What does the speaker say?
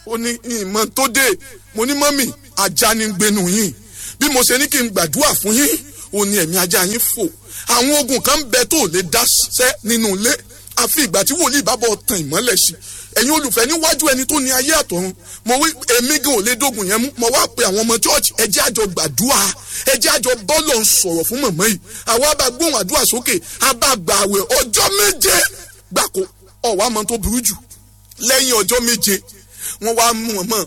ó ní ìmọ̀ tó dé mo ní mọ́mì ajá ni gbénu yín bí mo ṣe ní kí n gbàdúrà fún yín ó ní ẹ̀mí ajá yín fò àwọn ogun kan bẹ tó lè dáṣẹ́ nínú ilé àfi ìgbà tí wòlíì bá bọ̀ tàn ìmọ́lẹ̀ sí ẹ̀yin olùfẹ́ níwájú ẹni tó ní ayé àtọ̀run mo wí èmi gan ò lè dógun yẹn mú mo wá pe àwọn ọmọ church ẹ jẹ́ àjọ gbàdúrà ẹ jẹ́ àjọ bọ́ọ̀lù ń sọ̀rọ̀ fún mọ̀mọ́ yìí àwa bá gbóhùn àdúrà sókè a bá gbà àwẹ̀ ọjọ́ méje gbàkó ọ̀wá mọ́ tó burú jù lẹ́yìn ọjọ́ méje wọ́n wá mú wọn mọ́